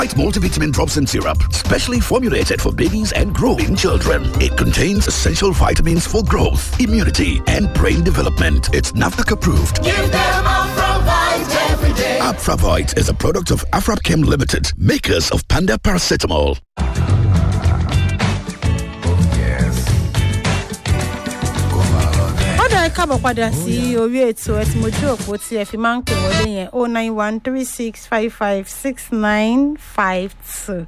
It's multivitamin drops and syrup, specially formulated for babies and growing children. It contains essential vitamins for growth, immunity, and brain development. It's NAFDAC approved. Give them Afravite every day. Afravite is a product of Afrapchem Limited, makers of Panda Paracetamol. ó dẹ̀ káàbọ̀ padà sí orí ètò ẹ tí mo jí òpó tí ẹ fi máa ń pè wọlé yẹn o nine one three six five five six nine five two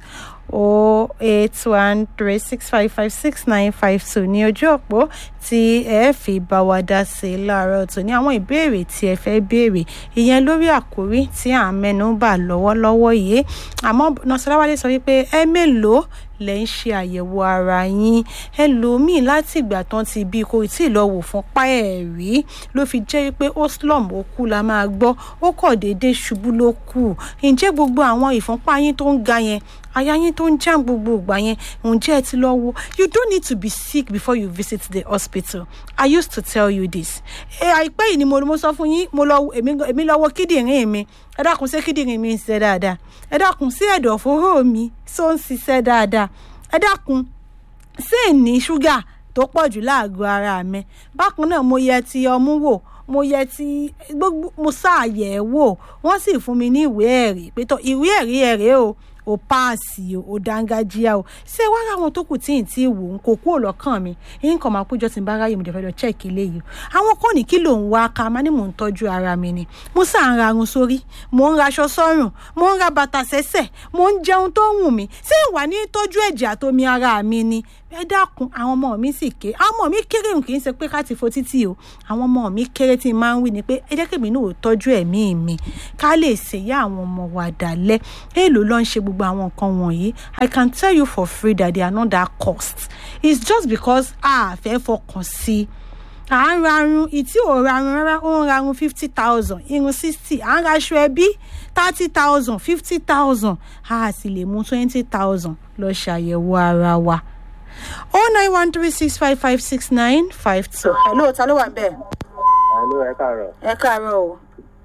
o eight one three six five five six nine five two ní ojú òpó tí ẹ fi bá wa dá sí i láàárọ̀ tó ní àwọn ìbéèrè tí ẹ fẹ́ béèrè ìyẹn lórí àkórí tí à ń mẹ́nu bà lọ́wọ́lọ́wọ́ yìí àmọ́ nọ́sọ̀láwálé sọ wípé ẹ mélòó lẹ́ ń ṣe àyẹ̀wò ara yín ẹlòmíì láti ìgbà tán ti bí kò tí ì lọ wò fún páẹ̀ rí ló fi jẹ́ pé ó slum ó kú la máa gbọ́ ó kọ̀ déédéé ṣubú ló kù ǹjẹ́ gbogbo àwọn ìfúnpá yín tó ń ga yẹn aya yín tó ń jàm gbogbo ìgbà yẹn ǹjẹ́ ẹ ti lọ wo you don't need to be sick before you visit the hospital i used to tell you this ẹ àìpẹ́ yìí ni mo mo sọ fún yín mo lọ èmi lọ wo kíndìnrín mi ẹ dákun sí kíndìnrín mi ń ṣiṣẹ́ dáadáa ẹ dákun sí ẹ̀dọ̀fóró mi tó ń ṣiṣẹ́ dáadáa ẹ dákun sí ní ṣúgà tó pọ̀ jù láàgọ́ ara mi bákan náà mo yẹ ti ọmú wò mo yẹ ti gbogbo mo ṣàyẹ̀ wò wọ́n sì fún mi ní ìwé ẹ̀rí pé tó ìwé ẹ̀rí ẹ̀rẹ́ o ò páàsì o ò dángájíá o ṣé wàá ráwọn tó kù tí ì tí ì wò ń kó kúrò lọ́kàn mi èyí kan máa péjọ tí n bá ráyè mo jẹ́ fẹ́ lọ check eléyìí àwọn kan ní kí ló ń wá ká máa ní mò ń tọ́jú ara mi ni mo sá ń rarun sórí mò ń raṣọ sọ́rùn mò ń ra bàtà sẹ́sẹ̀ mò ń jẹun tó wù mí ṣé ìwà ní tọ́jú ẹ̀jẹ̀ àtomi ara mi ni ẹ dákun àwọn ọmọ mi sì ké àwọn ọmọ mi kéré kì í ṣe pé ká ti fo títì o àwọn ọmọ mi kéré tí n máa ń wí ni pé ẹ jẹ́ kèmí náà ò tọ́jú ẹ̀mí mi ká lè ṣèyá àwọn ọmọ wa dálẹ́ èèlò ló ń ṣe gbogbo àwọn nǹkan wọ̀nyí i can tell you for free that they are not that cost it's just because a fẹ́ fọkàn sí i à ń rarun ìtí ò rarun rárá ó ń rarun fifty thousand irun sixty à ń raṣọ ẹbí thirty thousand fifty thousand a sì lè mú twenty thousand lọ ṣàyẹ̀wò ara wa oh nine one three six five five six nine five two. hello ta ló wà bẹ́ẹ̀. hello ẹ káàárọ̀. ẹ káàárọ̀ o.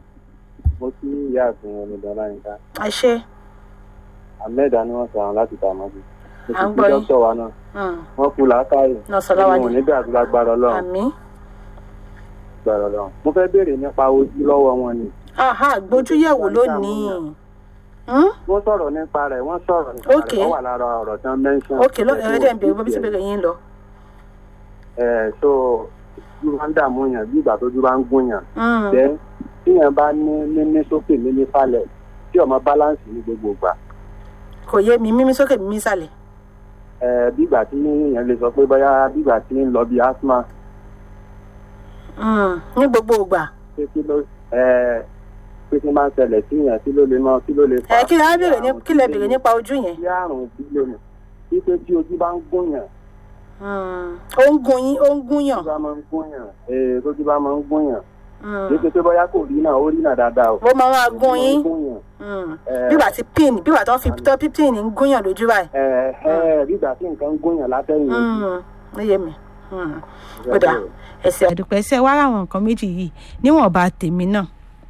mo kí ìyá àfin omidan láyínká. àṣẹ. ahmed ni wọn sọ àwọn láti ta àmọ́bí. mo À ń ti gbọ́ fi yín. dókítà wa náà. wọ́n kú làákàyè. Nọ̀sọ̀láwádé. wọn ò ní dàbí lágbára ọlọ́run. àmì. lágbára ọlọ́run. mo fẹ́ béèrè nípa ojú lọ́wọ́ wọn ni. aha gbójúyẹ̀wò lónìí. Hmm? wọ́n sọ̀rọ̀ nípa rẹ̀ wọ́n sọ̀rọ̀ nípa Ok. rẹ̀ wọ́n wà lára ọ̀rọ̀ tí wọ́n mẹ́ńsàn. ok lọ ẹ jẹ́ n bèrè bóbi tí bèrè yín lọ. ẹ̀ so ojú máa ń dààmú yàn bí ìgbà tójú bá ń gún yàn. Hmm. jẹ́ tíyàn bá ní mímí sókè mímí falẹ̀ tí ọmọ báláǹsì ní gbogbo ìgbà. kò yé mi mímí sókè mímí sàlẹ̀. ẹ̀ bí ìgbà tí èèyàn lè sọ pé bóyá bí ìgbà tí ń lọ bí asthma Hmm. ní gbogbo ìgbà. pé kí ló ẹ pé kí n máa ń ṣẹlẹ̀ sí yẹn kí ló lè mọ kí ló lè ẹ kí lẹ á bèrè ní kí lẹ bèrè nípa ojú yẹn. kí àrùn bílíọ̀nù wípé tí ojú bá ń gún yàn Hmm. ó ń gun yín ó ń gún yàn. ojú bá máa ń gún yàn ee tójú bá máa ń gún yàn Hmm. kì í ṣe pé bóyá kò rí náà ó rí náà dáadáa o ó máa wá Ojú gún máa ń yín. gún yàn. Hmm. Eh. bígbà tí pin bígbà tó fi tó pin ń gún yàn lójú báyìí. ẹ ẹ bí ìgbà tí nǹkan ń gún yàn látẹ̀yìn ojú. Hmm. ó yé mi. Hmm. ó dà ẹsẹ̀ àdùpẹ́ ẹsẹ̀ wá ráwọn nǹkan méjì yìí níwọ̀nba tèmi náà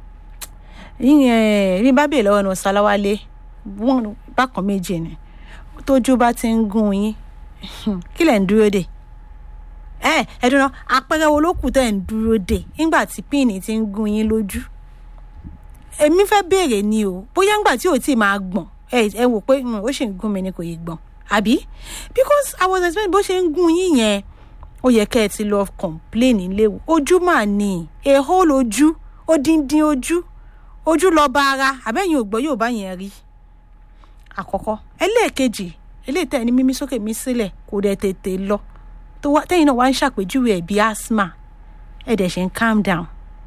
yíyan bí bá bèèrè lọ́wọ́ ní ọ̀sálàwálé wọ́n bákan méjì ni tójú bá ti ń gún yín kí lẹ̀ ń dúró dè ẹ ẹ dúró àpẹẹrẹ wo ló kù tẹ̀ ń dúró dè nígbà tí píìnì ti ń gún yín lójú èmi fẹ́ béèrè ni o bóyá ńgbà tí ò tí ì máa gbọ̀n ẹ ẹ wò pé "Hmm, ó ṣì ń gún mi ni kò yé gbọ̀n àbí because i was expecting bó ṣe ń gún yín yẹn ó yẹ kẹ́ ẹ ti lọ complain léwu ojú mà ní èhó lójú odindin ojú ojú lọ bá ara àbẹ́yìn ò gbọ́ yóò bá yẹn rí àkọ́kọ́ ẹlẹ́ẹ̀kejì eléyìí tẹ̀ ní mímí sókè mí sílẹ̀ kò dẹ̀ tètè lọ tó wá tẹ́yìn náà wá ń ṣàpèjúwe ẹ̀ bí asthma ẹ̀ dẹ̀ ṣe ń calm down.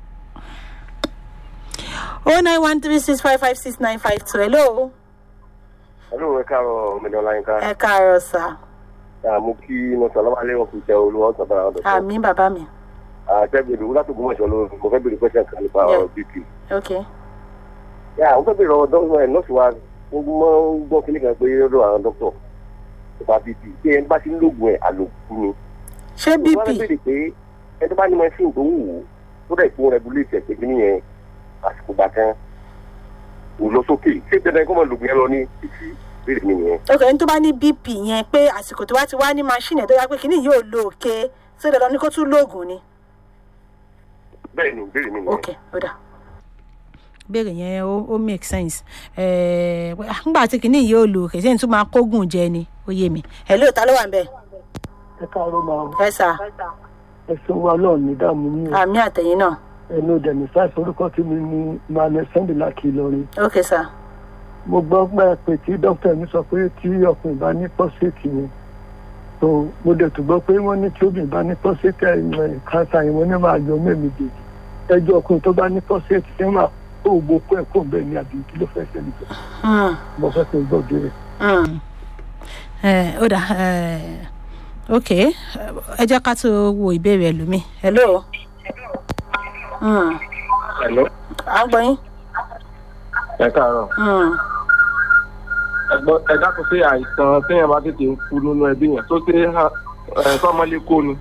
oh nine one three six five five six nine five two hello hello ẹ káàárọ̀ omidan láyínká ẹ káàárọ̀ sá mo kí mo sọ lọ́wọ́ alẹ́ wọn kò jẹ́ olúwa ọ̀sán bára ọ̀dọ̀ àmì bàbá mi àtẹ́gbẹ̀dẹ̀ wúlá tó gbọ́mọ̀ṣọ́ ló mo fẹ́ béèrè pẹ́sẹ̀ kan nípa Yeah. ọ̀rọ̀ bp. ok yà mo fẹ́ béèrè ọ̀rọ̀ dọ́kítọ̀ ẹ̀ nọ́ọ̀sì wa mo máa ń gbọ́ kíní kan pé lọ́dọ̀ àwọn dọ́kítọ̀ nípa bp pé ẹni bá ti ń lóògùn ẹ̀ àlòkù ni. ṣé wọ́n bp fẹ́ béèrè pé ẹni tó bá ní machine tó wù ú tó dẹ̀ fún regulate ẹ̀ pé kíní yẹn àsìkò gbà kan kò lọ sókè ṣé dandan kó máa lògùn yẹn lọ ní títí béèrè mi nìyẹn. ok ẹni tó bá ní bp yẹn pé àsìkò tó bá ti wá ní machine ẹ̀ tó yá pé kínní yóò lo òkè ṣé dandan ni kó tún lóògùn ni. bẹ́ẹ̀ ni béèrè mi nìyẹn. ok ó dà. béèrè yẹn ó ó make sense ẹ̀ẹ́ nígbà tí kínní yóò lo òkè sẹ́yìn tún máa kógùn jẹ ni ó yé mi. ẹ̀ lóòótọ́ ló wà ń bẹ̀. ẹ káàárọ̀ máa ẹ sà ẹsùn wa náà ní dààmú ní o àmì àtẹ̀yìn náà ẹnu dẹ̀mí sáìsì orúkọ tí mi ní manuel sunday láti ìlọrin ok sà. mo gbọ́ pé pé tí dókítà mi sọ pé tí ọkùnrin bá ní pọ́sẹ̀tì yẹn tó mo dẹ̀ tún gbọ́ pé wọ́n ní tí obìnrin bá ní pọ́sẹ̀tì ẹ̀ káńsà yẹn wọ́n ní máa yọ mẹ́mi dèjì ẹjọ́ ọkùnrin tó bá ní pọ́sẹ̀tì ṣé máa kó ògbó kó ẹ̀ kó bẹ́ẹ̀ ni àbí kí ló fẹ́ ṣẹlẹ̀ tó Hmm. mo fẹ́ kí n gbọ́ bẹ́ẹ̀. Mm. Eh, ó dà eh, ok ẹ jẹ́ ká tó wo ìbéèrè ẹlòmíì hello Mm. Hello? à ń gbọ́ yín ẹ káàárọ̀. Mm. ẹgbọ́n ẹ dákun sí àìsàn téèyàn bá tètè ń kú nínú ẹbí yẹn tó ṣe é sọmọlé kó ni.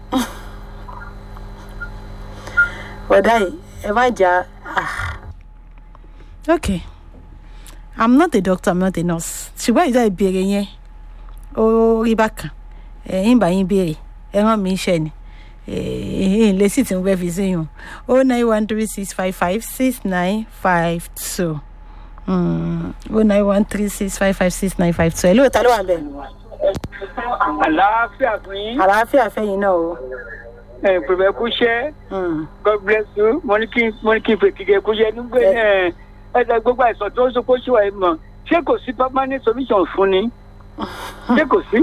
bọ̀dá yìí ẹ má jà ah. ok i'm not a doctor i'm not a nurse ṣùgbọ́n ìdá ìbéèrè yẹn ó rí bákan ẹ̀yìn bá yín béèrè ẹ rán mi iṣẹ́ ni ẹ̀yìn lè sì tí mo fẹ́ fi síyùn o nine one three six five five six nine five two o nine one three six five five six nine five two ẹ̀ lóòótọ́ ló wà bẹ́ẹ̀ àlàáfíà fún yín àlàáfíà fẹ́yìn náà o. ẹ pèpè kú ṣẹ́ Mm. god bless you mo ní kí mo ní kí n fèkì kẹ kú ṣẹ́ nígbà ẹ ẹ gbogbo àìsàn tó ń sọ pé ó ṣì wà yìí mọ̀ ṣé kò sí permanent solution fún ni ṣé kò sí.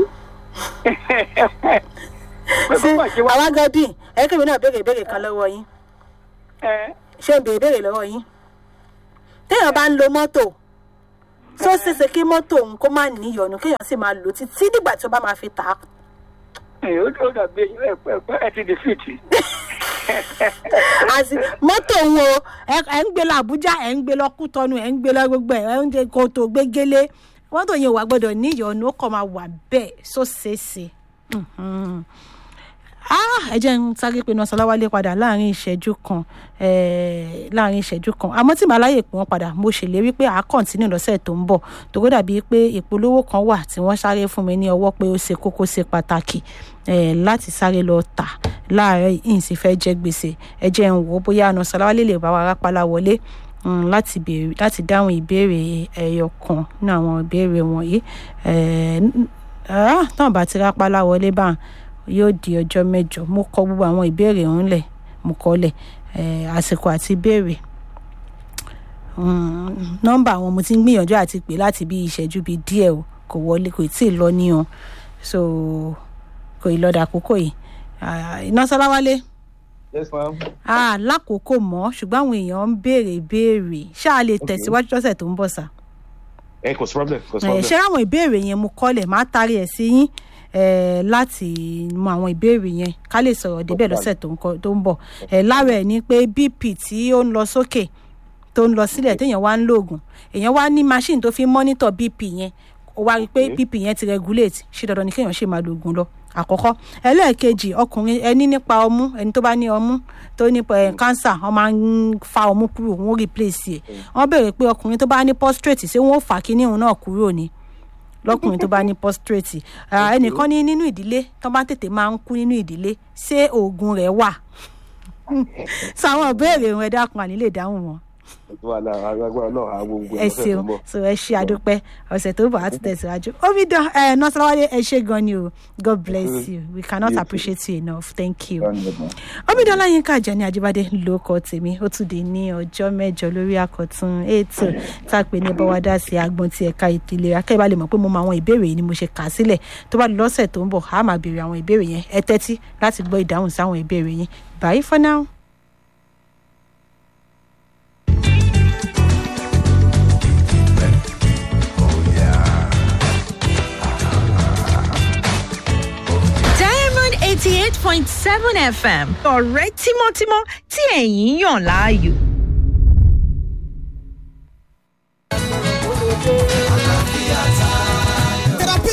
ṣé àwa gan dín ẹ kébì náà béèrè ìbéèrè kan lọ́wọ́ yín ẹ ṣé ń béèrè ìbéèrè lọ́wọ́ yín téèyàn bá ń lo mọ́tò tó ṣeéṣe kí mọ́tò òun kó má níyọnu kéèyàn sì máa lò títí nígbà tí ó bá máa fi tà á. ẹ ó ó dàbí ẹ ẹ ẹ ti defeat. àti mọ́tò òun o ẹ ẹ ń gbé lọ àbújá ẹ ń gbé lọ kútọ́nu ẹ ń gbé lọ gbogbo ẹ ẹ ń gbé kótó gbégélé mọ́tò yẹn ò wá gbọ́dọ̀ níyọnu ó kàn máa wà bẹ́ẹ̀ só ṣeéṣe. Mhm. Ah, ẹ jẹ́ ń sáré pinnu ọ̀sánláwálé padà láàrin ìṣẹ́jú kan eh, láàrin ìṣẹ́jú kan àmọ́ tí màá láyè pé wọ́n padà mo ṣèlérí pé àá kọ̀ǹtínú lọ́sẹ̀ tó ń bọ̀ tòkó dàbí pé ìpolówó kan wà tí wọ́n sáré fún mi ní ọwọ́ pé ó ṣe kókó ṣe pàtàkì eh, láti sáré lọ tà láàárọ̀ yìí sì fẹ́ jẹ́ gbèsè ẹ jẹ́ ń wò ó bóyá àna ọ̀sánláwálé lè bá wa rápálá wọlé mm, láti béèrè láti dáhùn ìbéèrè ẹyọ kan ní àwọn ìbéèrè wọ̀nyí eh, n- ah, tán bá ti rápálá wọlé báwọn yóò di ọjọ́ mẹ́jọ mo kọ gbogbo àwọn ìbéèrè ọ̀hún lẹ̀ mo kọ́ lẹ̀ eh, àsìkò àti ìbéèrè Mm, nọ́mbà àwọn mo ti ń gbìyànjú àti pè láti bí ìṣẹ́jú bíi díẹ̀ o kò wọlé kò tí ì lọ ní o so kò ì lọ́dà àkókò yìí Ah, iná sọláwálé yes ma'am. ah lákòókò mọ́ ṣùgbọ́n àwọn èèyàn ń béèrè ìbéèrè ṣáà lè tẹ̀síwájú lọ́sẹ̀ tó ń bọ̀ sá ẹ kò sí problem kò sí ẹ problem. ṣé àwọn ìbéèrè yẹn mo kọ́lẹ̀ máa tarí ẹ̀ sí yín eh, láti mọ àwọn ìbéèrè yẹn ká lè sọ̀rọ̀ débẹ̀ lọ́sẹ̀ tó ń kọ- tó ń bọ̀ Eh, lára ẹ̀ ni pé bp tí ó ń lọ sókè tó ń lọ sílẹ̀ téèyàn wá ń lòògùn èèyàn wá ní machine tó fi ń monitor bp yẹn ó wá rí i pé bp yẹn ti regulate ṣé dandan ni kéèyàn ṣe máa lòògùn lọ àkọ́kọ́ ẹlẹ́ẹ̀kejì ọkùnrin ẹni nípa ọmú ẹni tó bá ní ọmú tó ní eh, cancer wọ́n máa ń fa ọmú kúrò wọ́n replace ẹ̀ wọ́n béèrè pé ọkùnrin tó bá ní prostate ṣé wọ́n ó fà kíní òun náà kúrò ni lọkùnrin tó bá ní prostate Ah, ẹnìkan ní nínú ìdílé tó bá tètè máa ń kú nínú ìdílé ṣé oògùn rẹ̀ wà sọ àwọn ìbéèrè wọn ẹ dákun àní lè dáhùn wọn wàhálà agbára náà àwọn gbogbo ẹ ṣeun so ẹ ṣe àdúpẹ́ ọ̀sẹ̀ tó bọ̀ àti tẹ̀síwájú omidan ẹ nọ́sọ̀rọ̀wálé ẹ ṣe gan ni o god bless you we cannot appreciate you enough thank you omidan láyínká àjẹni àjíbádé ló kọ tèmi ó tún di ní ọjọ́ mẹ́jọ lórí àkọ́tún ètò tá a pè ní bọ́wádà sí agbọn tí ẹ̀ka ètò ìlera kẹ́ ẹ bá lè mọ̀ pé mo mọ àwọn ìbéèrè yìí ni mo ṣe kà á sílẹ̀ tó bá di lọ́sẹ̀ tó ń bọ̀ á máa béèrè àwọn ìbéèrè yẹn ẹ tẹ́tí láti gbọ́ ìdáhùn sáwọn ìbéèrè yẹn bye for now. diamond eighty eight point seven fm ọ̀rẹ́ tímọ́tímọ́ tí ẹ̀yin yàn láàyò. Therapy ninety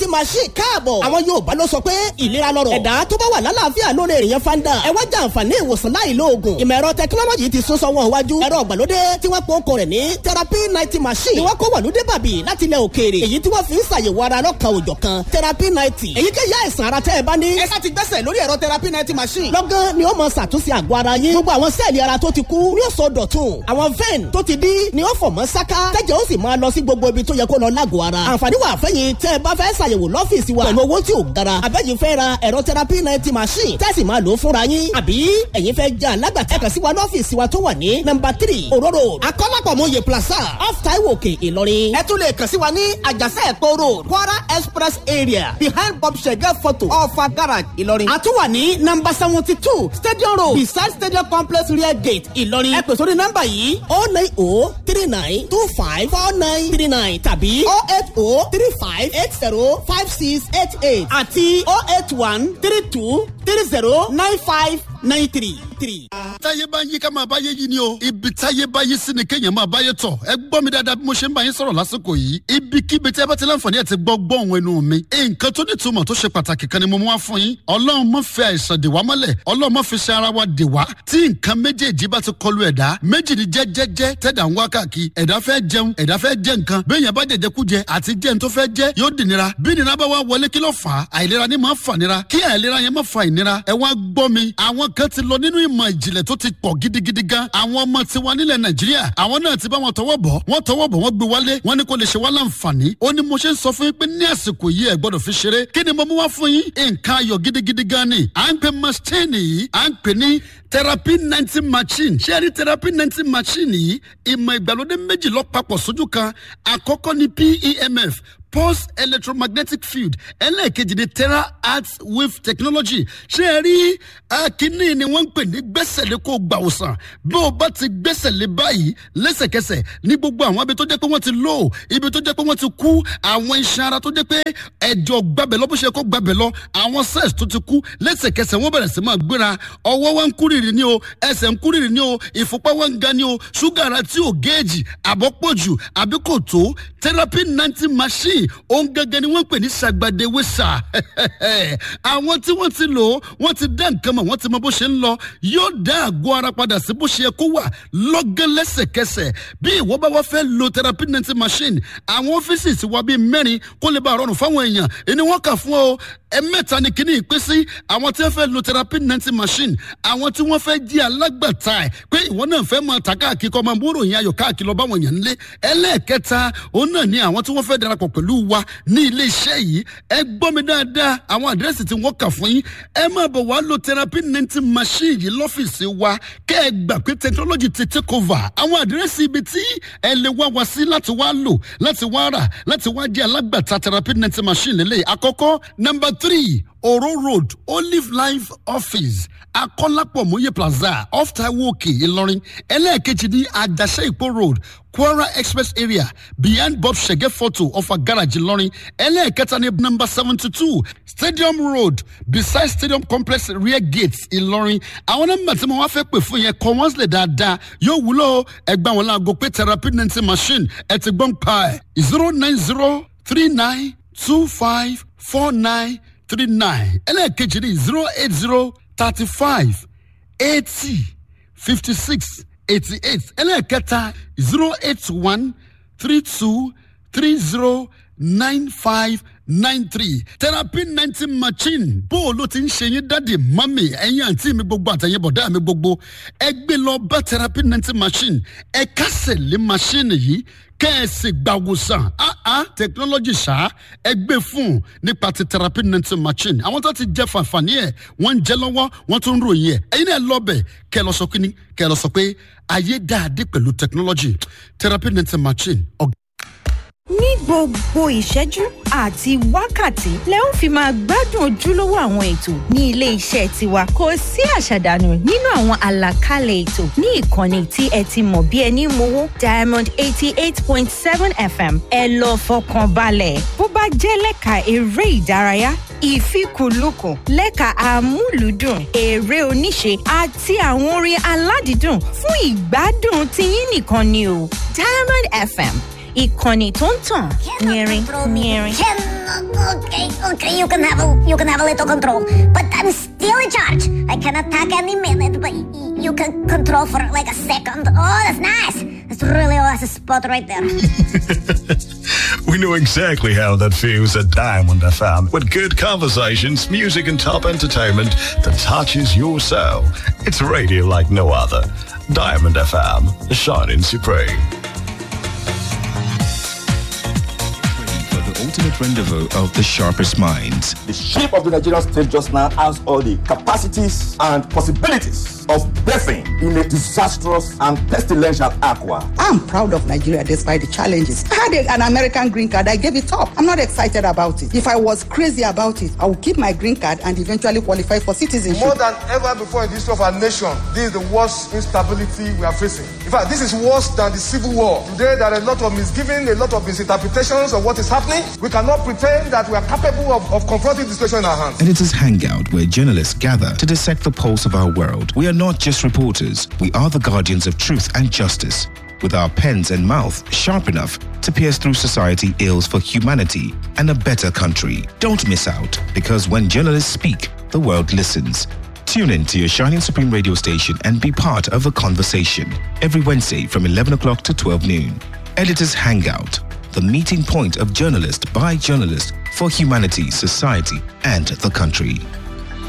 machine káàbọ̀. àwọn yorùbá ló sọ pé ìlera lọ́rọ̀. ẹ̀dá tó bá wà lálàáfíà lórí èèyàn fanda. ẹ wá jẹ àǹfààní ìwòsàn láì lo oògùn. ìmọ̀ ẹ̀rọ tẹkinọ́lọ́jì ti sún sọ́wọ́n iwájú. ẹ̀rọ ìgbàlódé tí wọ́n pọ̀ okò rẹ̀ ní therapy ninety machine. ni wọ́n kó wàlúdé bàbí láti ilẹ̀ òkèèrè. èyí tí wọ́n fi ń ṣàyẹ̀wò ara lọ́kàn òjọ̀ kan therapy ninety. èyíkéyìí àìsàn ara tẹ́ ẹ bá ní. ẹ sá ti gbẹ́sẹ̀ lórí ẹ̀rọ therapy ninety machine. lọ́gán ni ó mọ ṣàtúnṣe àgọ́ ara yín. gbogbo àwọn sẹ́ẹ̀lì ara tó ti kú ni ó sọ dọ̀tun. àwọn vein tó ti dí ni ó fọ̀ mọ́ sáká. tẹ́jẹ̀ ó sì máa lọ sí gbogbo ibi tó yẹ kó lọ lágọ̀ọ́ ara. àǹfààní wà fẹ́yìn tẹ́ ẹ bá fẹ́ ṣàyẹ̀wò lọ́fíìsì wa pẹ̀lú owó tí ò gara. àbẹ́yìn fẹ́ ra ẹ̀rọ therapy ninety machine tẹ́sí máa lò ó fúnra yín. àbí ẹ̀yin fẹ́ jẹ́ alágbàtà kàn sí wa lọ́fíìsì wa tó wà ní nọmba three òróró akọ́lápọ̀mọye plaza off taiwo òkè ìlọrin. ẹ tún lè kàn sí wa ní àjàsẹ́ ẹ̀kọ́ road kwara express area behind bob shege photo ọ̀fà garage ìlọrin. a tún wà ní nọmba seventy two stadium road beside stadium complex rear gate ìlọrin. ẹ pè sórí nọmba yìí o nine o three nine two five four nine three nine tàbí o eight o three five eight zero five six eight eight àti o eight one three two three zero nine five nine three three. táyé bá ń yí ká máa báyé yí ni o ibi táyé bá yí sí ni kéèyàn máa báyé tọ̀ ẹ gbọ́ mi dáadáa bí mo ṣe ń bá yín sọ̀rọ̀ lásìkò yìí ibikíbi tí ẹ bá ti láǹfààní ẹ̀ ti gbọ́ gbọ́hùn ẹnu mi nǹkan tó ní ìtumọ̀ tó ṣe pàtàkì kan ni mo mú wá fún yín ọlọ́run má fi àìsàn dè wá mọ́lẹ̀ ọlọ́run má fi ṣe ara wa dè wá tí nǹkan méjèèjì bá ti kọlu ẹ̀dá méjì ni jẹ́jẹ́jẹ́ tẹ̀dá ń wá káàkiri ẹ̀dá fẹ́ jẹun ẹ̀dá fẹ́ jẹ nǹkan béèyàn bá jẹjẹ kú jẹ àti jẹun tó fẹ́ jẹ yóò dì nira bí nira bá wá wọlé kí ló fà á àìlera ni máa fà nira kí àìlera yẹn má fa ìnira ẹ wá gbọ́ mi àwọn kan ti lọ nínú ìmọ̀ ìjìnlẹ̀ tó ti pọ̀ gidigidi gan àwọn ọmọ tiwa nílẹ̀ nàìjíríà àwọn náà ti bá wọn tọwọ́ bọ̀ wọ́n tọwọ́ bọ̀ wọ́n gbé wálé wọ́n ní kò lè ṣe wá láǹfààní ó ní mo ṣe ń sọ fún yín pé ní àsìkò yìí ẹ gbọ́dọ̀ fi ṣeré kí ni mo mú wá fún yín nǹkan ayọ̀ gidigidi gan ni à ń pè machine yìí à ń pè ní therapy ninety machine ṣé ẹ rí therapy ninety machine yìí ìmọ̀ ìgbàlódé méjì lọ papọ̀ sójú kan àkọ́kọ́ ni PEMF pulse electromagnetic field ẹlẹ́ẹ̀kejì ni terra arts wave technology ṣé ẹ rí akínní ni wọ́n ń pè ní gbẹ́sẹ̀lé kó gbà òsàn bí o bá ti gbẹ́sẹ̀lé báyìí lẹ́sẹ̀kẹsẹ̀ ní gbogbo àwọn ibi tó jẹ́ pé wọ́n ti lò ibi tó jẹ́ pé wọ́n ti kú àwọn iṣan ara tó jẹ́ pé ẹ̀jọ̀ gbabẹ̀ lọ bó ṣe kó gbabẹ̀ lọ àwọn cells tó ti kú lẹ́sẹ̀kẹsẹ̀ wọ́n bẹ̀rẹ̀ sí máa gbéra ọwọ́ wọn ń kúrìrì ní o ẹsẹ̀ ń kúrìrì ní o ìfúnpá wọn ń ga ní o ṣúgà ara tí ò géèjì àbọ̀pọ̀jù àbí kò tó therapy ninety machine òun gẹ́gẹ́ ni wọ́n pè ní ṣàgbàdéwèsà àwọn tí wọ́n ti lò ó wọ́n ti dá nǹkan mọ̀ wọ́n ti mọ bó ṣe ń lọ yóò dá àgọ́ ara padà sí bó ṣe yẹ kó wà lọ́gán lẹ́sẹ̀kẹsẹ̀ bí ìwọ bá wá fẹ́ lo therapy ninety machine àwọn ọ́fíìsì ti wá bíi mẹ́rin kó lè bá rọrùn fáwọn èèyàn ẹni wọ́n kà fún ọ ẹ̀mẹ́ta ni kíní ìpín sí àwọn tí wọ́n fẹ́ lo therapy ninety machine àwọn tí wọ́n fẹ́ jí alágbàtà ẹ̀ pé ìwọ náà fẹ́ máa ta káàkiri kọ́ máa múrò yẹn ayọ̀ káàkiri lọ báwọn èèyàn nílé ẹlẹ́ẹ̀kẹta òun náà ni àwọn tí wọ́n fẹ́ darapọ̀ pẹ̀lú wa ní ilé iṣẹ́ yìí ẹ gbọ́ mi dáadáa àwọn àdírẹ́sì tí wọ́n kà fún yín ẹ máa bọ̀ wá lo therapy ninety machine yìí lọ́fíìsì wa kẹ́ ẹ gbà pé technology ti take over àwọn àdírẹ́sì ibi tí ẹ lè wá wa sí láti wá lò láti wá rà láti wá jẹ́ alágbàtà therapy ninety machine lélẹ̀ àkọ́kọ́ number three oro road olive life office akọ́lápọ̀ mòye plaza off taiwo òkè ìlọrin ẹlẹ́ẹ̀kejì ní àjàṣe ìpó road kwara express area behind bob shege photo of a garage ìlọrin ẹlẹ́ẹ̀kẹta ní number seventy two stadium road beside stadium complex rear gate ìlọrin àwọn nọ́mbà tí mo wá fẹ́ pè fún yẹn kọ́ wọ́n sílẹ̀ dáadáa yóò wúlò ẹgbẹ́ àwọn láago pé therapy ninety machine ẹ ti gbọ́n pa ẹ̀ zero nine zero three nine two five four nine three nine ẹlẹ́ẹ̀kejì ní zero eight zero thirty five eighty fifty six eighty eight ẹlẹ́ẹ̀kẹta zero eight one three two three zero nine five nine three therapy ninety machine bó o ló ti ń ṣe yín dáàdi mami ẹ̀yin àǹtí mi gbogbo àtẹ̀yìn bọ̀dá mi gbogbo ẹ gbé lọ bá therapy ninety machine ẹ kásẹ̀ lé machine yìí kẹ́ẹ̀sì gbàwòsàn áá technology ṣá ẹ gbé fún nípa ti therapy ninety machine àwọn tó ti jẹ fàǹfààní ẹ wọ́n ń jẹ lọ́wọ́ wọ́n tún ń ròyìn ẹ ẹ̀yin náà lọ́bẹ̀ kẹ́ ẹ lọ sọ kíní kẹ́ ẹ lọ sọ pé ayé dáadé pẹ̀lú technology therapy ninety machine ọ̀gá ní gbogbo ìṣẹ́jú àti wákàtí lẹ ó fi máa gbádùn ojúlówó àwọn ètò ní ilé iṣẹ́ tiwa kò sí àṣàdànù nínú àwọn àlàkalẹ̀ ètò ní ìkànnì tí ẹ ti mọ̀ bí ẹni mowó diamond eighty eight point seven fm ẹ lọ fọkàn balẹ̀ bó bá jẹ́ lẹ́ka eré ìdárayá ìfikùnlukùn lẹ́ka àmúlùdùn eré oníṣe àti àwọn orin aládìídùn fún ìgbádùn tiyín nìkan ni o diamond fm ìkànnì tó ń tàn yẹrin yẹrin. Okay, okay, you can have a you can have a little control, but I'm still in charge. I can attack any minute, but y- you can control for like a second. Oh, that's nice. That's really a nice spot right there. We know exactly how that feels at Diamond FM with good conversations, music, and top entertainment that touches your soul. It's radio like no other. Diamond FM, shining supreme. for the ultimate rendezvous of the sharpest minds. The shape of the Nigerian state just now has all the capacities and possibilities of birthing in a disastrous and pestilential aqua. I'm proud of Nigeria despite the challenges. I had a- an American green card. I gave it up. I'm not excited about it. If I was crazy about it, I would keep my green card and eventually qualify for citizenship. More than ever before in the history of our nation, this is the worst instability we are facing. In fact, this is worse than the civil war. Today, there are a lot of misgiving, a lot of misinterpretations of what is happening. We cannot pretend that we are capable of, of confronting the situation in our hands. Editors Hangout, where journalists gather to dissect the pulse of our world. We are not just reporters, we are the guardians of truth and justice. With our pens and mouth sharp enough to pierce through society ills for humanity and a better country. Don't miss out, because when journalists speak, the world listens. Tune in to your Shining Supreme radio station and be part of the conversation every Wednesday from 11 o'clock to 12 noon. Editors Hangout, the meeting point of journalist by journalist for humanity, society, and the country.